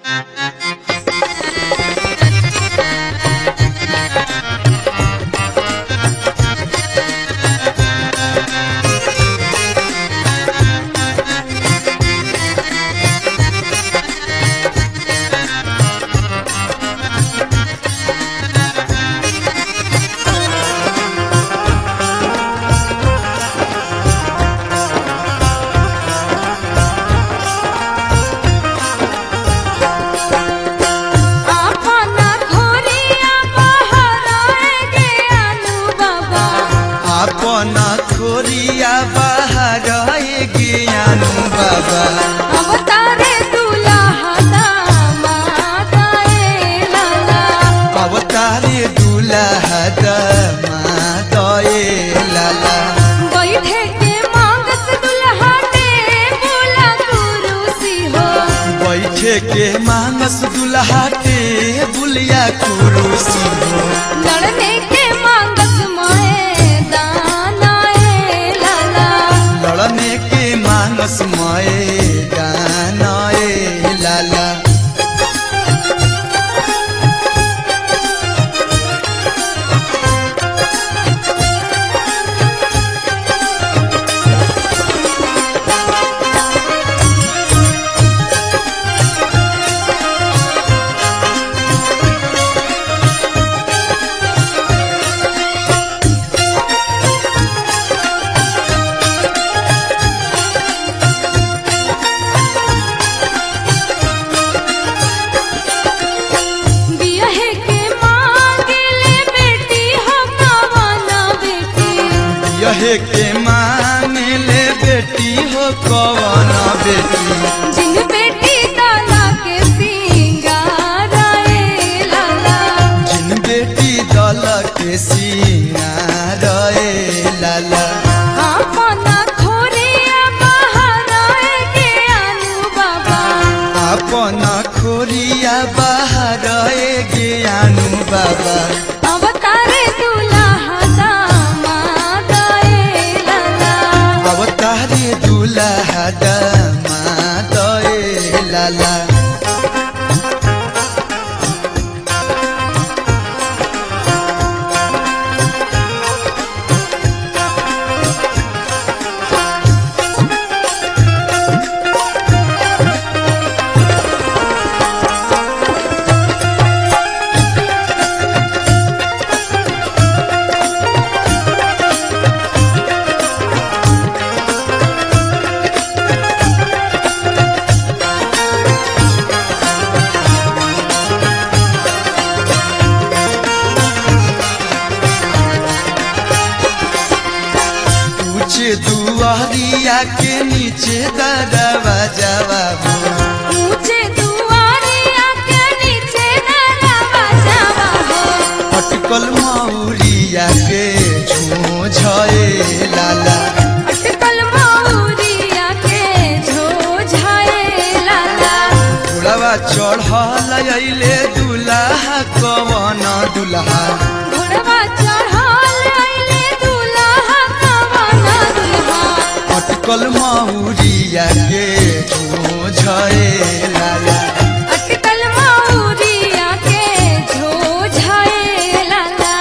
आपना खोरिया बहराए गे आलू बाबा अपना खोरिया बाहर ज्ञानू बाबा अवतारे दुल्हा दामाद ए लाला अवतारे दुल्हा दमादए लाला बैठे के मांगस दुल्हा ने बोला कुरुसी हो बैठे के मानस दुल्हा के बुलिया कुरुसी हो लड़ने के मांगस माए दाना ए लाला लड़ने के मानस मए गानए लाला बियाहे के मांगले बेटी हो कवना बेटी यह के माने ले बेटी हो कवन बेटी जिन बेटी दाना के सिंगार ए लाला जिन बेटी दल के सिंगार लाला अपना खोरिया बहराए के आलू बाबा अपना खोरिया बाहर ज्ञानू बाबा अवतारे दुल्हा दामाद ए लाला अवतारे दुल्हा दमादए लाला ऊंचे दुआरिया के नीचे दरवाजा बाबू ऊंचे दुआरिया के नीचे दरवा जावा हो अटकल मौरिया के झोझए लाला अटकल मौरिया के झोझाए लाला घोड़वा चढ़ल अइले दुल्हा कवन दुल्हा घोड़वा चढ़ल अइले दुल्हा कवना दुल्हा अटकल मौरिया के झोझए लाला अटकल मौरिया के झोझाए लाला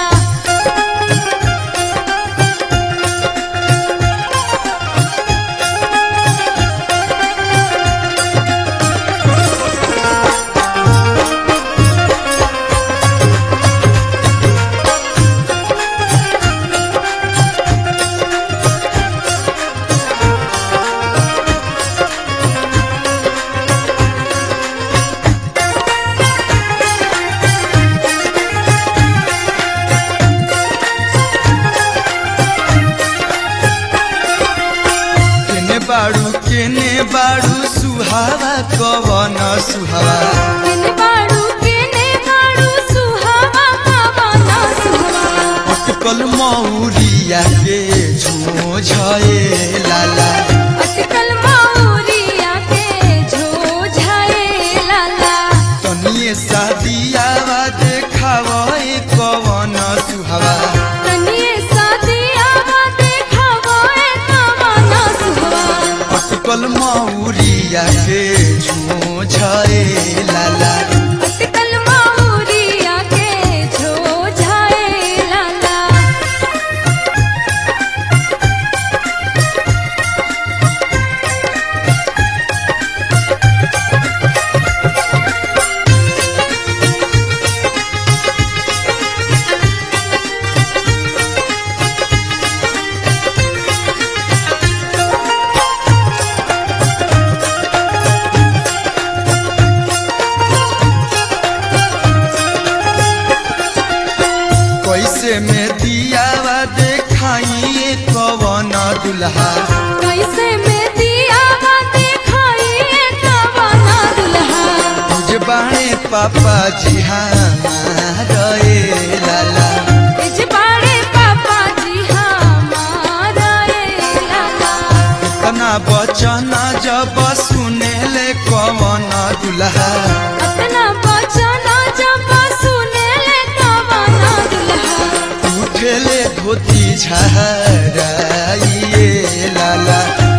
केने बाड़ू केने बाड़ू सुहावा कवन सुहावा केने बाड़ू केने बाड़ू सुहावा कवना सुहावा अटकल मौरिया के झोझए लाला अटकल मौरिया के झोझाए लाला तनिए शादियावा देखावे कवन सुहावा तनिए सादियावा देखावो ए कवना सुहावा अटकल मौरिया के झोझए लाला दुल्हा कैसे में दिया दिखाइए कवना दुल्हा तुझ बाणे पापा जी हमारे लाला इजबाड़े पापा जी हमारा ए लाला तना बचन जब सुने ले कवन दुल्हा अपना बचना जब सुने ले कवना दुल्हा उठेले धोती झहराइए लाला